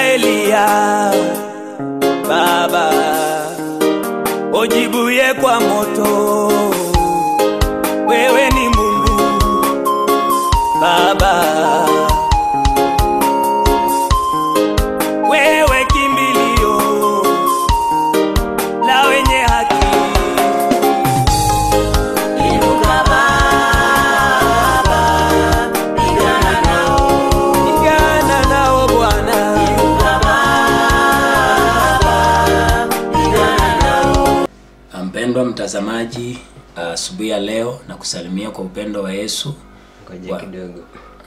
Eliya, Baba ujibuye kwa moto, wewe ni Mungu Baba, wewe kimbilio la wenye haki. Inuka Baba, pigana nao. Pigana nao Bwana, Inuka Baba, pigana nao. Mpendwa mtazamaji, asubuhi ya leo na kusalimia kwa upendo wa Yesu. Ngoja Wa- kidogo.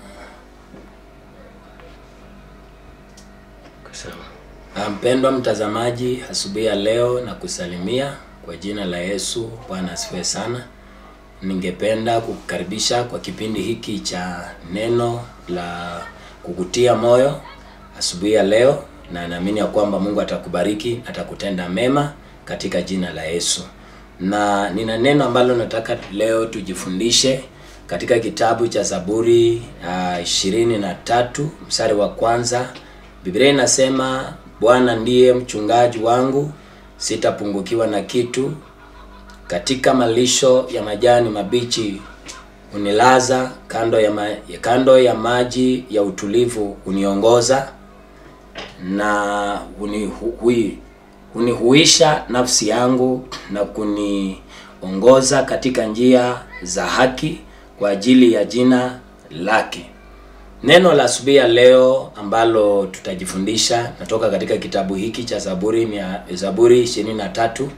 Kwa sawa. Ah, Mpendwa mtazamaji, asubuhi ya leo na kusalimia kwa jina la Yesu. Bwana asifiwe sana. Ningependa kukukaribisha kwa kipindi hiki cha neno la kukutia moyo asubuhi ya leo, na naamini ya kwamba Mungu atakubariki, atakutenda mema katika jina la Yesu. Na nina neno ambalo nataka leo tujifundishe katika kitabu cha Zaburi uh, ishirini na tatu mstari wa kwanza. Biblia inasema Bwana ndiye mchungaji wangu, sitapungukiwa na kitu. Katika malisho ya majani mabichi unilaza, kando ya, ma, kando ya maji ya utulivu uniongoza, na unihui, unihuisha nafsi yangu na kuniongoza katika njia za haki kwa ajili ya jina lake. Neno la asubuhi ya leo ambalo tutajifundisha natoka katika kitabu hiki cha Zaburi mia, Zaburi 23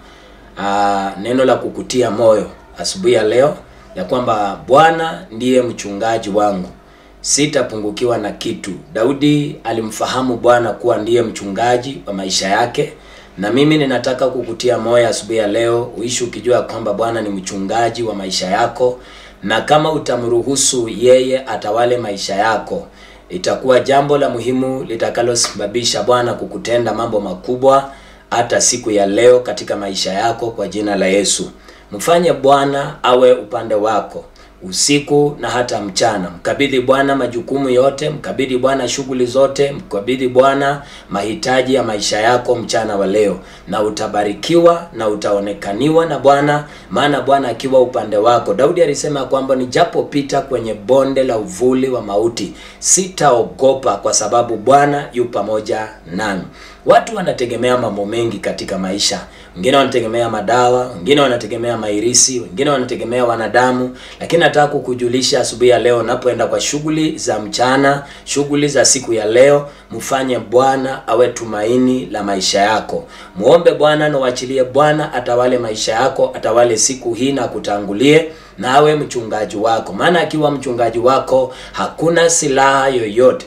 aa, neno la kukutia moyo asubuhi ya leo ya kwamba Bwana ndiye mchungaji wangu, sitapungukiwa na kitu. Daudi alimfahamu Bwana kuwa ndiye mchungaji wa maisha yake, na mimi ninataka kukutia moyo asubuhi ya leo uishi ukijua kwamba Bwana ni mchungaji wa maisha yako, na kama utamruhusu yeye atawale maisha yako, itakuwa jambo la muhimu litakalosababisha Bwana kukutenda mambo makubwa hata siku ya leo katika maisha yako kwa jina la Yesu. Mfanye Bwana awe upande wako usiku na hata mchana. Mkabidhi Bwana majukumu yote, mkabidhi Bwana shughuli zote, mkabidhi Bwana mahitaji ya maisha yako mchana wa leo, na utabarikiwa na utaonekaniwa na Bwana, maana Bwana akiwa upande wako. Daudi alisema kwamba nijapopita kwenye bonde la uvuli wa mauti, sitaogopa kwa sababu Bwana yu pamoja nami. Watu wanategemea mambo mengi katika maisha. Wengine wanategemea madawa, wengine wanategemea mairisi, wengine wanategemea wanadamu, lakini nataka kukujulisha asubuhi ya leo, unapoenda kwa shughuli za mchana, shughuli za siku ya leo, mfanye Bwana awe tumaini la maisha yako. Muombe Bwana na uachilie Bwana atawale maisha yako, atawale siku hii na kutangulie na awe mchungaji wako, maana akiwa mchungaji wako hakuna silaha yoyote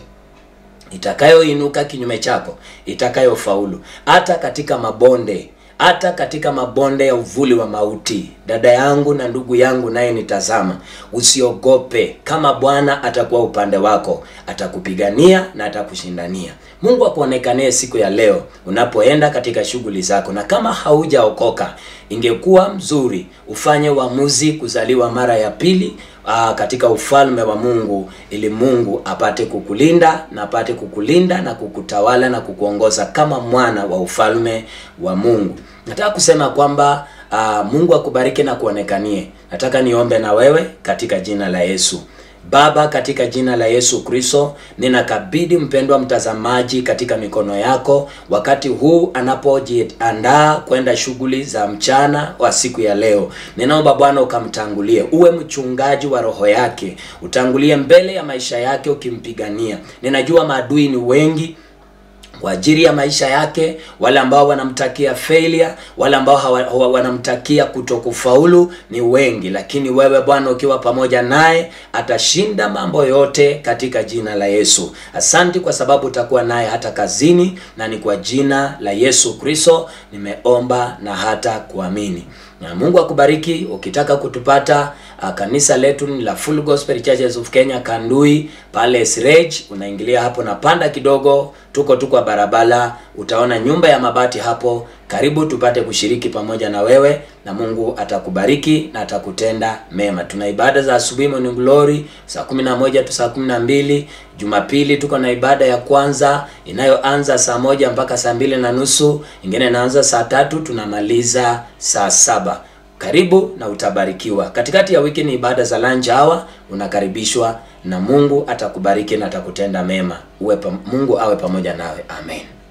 itakayoinuka kinyume chako itakayofaulu hata katika mabonde hata katika mabonde ya uvuli wa mauti dada yangu na ndugu yangu naye nitazama usiogope kama bwana atakuwa upande wako atakupigania na atakushindania mungu akuonekanie siku ya leo unapoenda katika shughuli zako na kama haujaokoka ingekuwa mzuri ufanye uamuzi kuzaliwa mara ya pili aa, katika ufalme wa Mungu ili Mungu apate kukulinda na apate kukulinda na kukutawala na kukuongoza kama mwana wa ufalme wa Mungu. Nataka kusema kwamba aa, Mungu akubariki na kuonekanie. Nataka niombe na wewe katika jina la Yesu. Baba, katika jina la Yesu Kristo, ninakabidhi mpendwa mtazamaji katika mikono yako wakati huu anapojiandaa kwenda shughuli za mchana wa siku ya leo. Ninaomba Bwana ukamtangulie, uwe mchungaji wa roho yake, utangulie mbele ya maisha yake ukimpigania. Ninajua maadui ni wengi kwa ajili ya maisha yake, wale ambao wanamtakia failure, wale ambao hawa, hawa, wanamtakia kutokufaulu ni wengi, lakini wewe Bwana ukiwa pamoja naye atashinda mambo yote katika jina la Yesu. Asante kwa sababu utakuwa naye hata kazini, na ni kwa jina la Yesu Kristo nimeomba na hata kuamini. Na Mungu akubariki. Ukitaka kutupata Uh, kanisa letu ni la Full Gospel Churches of Kenya Kandui pale Sirej. Unaingilia hapo na panda kidogo, tuko tu kwa barabara, utaona nyumba ya mabati hapo. Karibu tupate kushiriki pamoja na wewe, na Mungu atakubariki na atakutenda mema. Tuna ibada za asubuhi morning glory saa 11 tu saa 12. Jumapili tuko na ibada ya kwanza inayoanza saa moja mpaka saa mbili na nusu, ingine inaanza saa tatu tunamaliza saa saba. Karibu na utabarikiwa. Katikati ya wiki ni ibada za lunch hour, unakaribishwa na Mungu atakubariki na atakutenda mema. Uwe pa, Mungu awe pamoja nawe. Amen.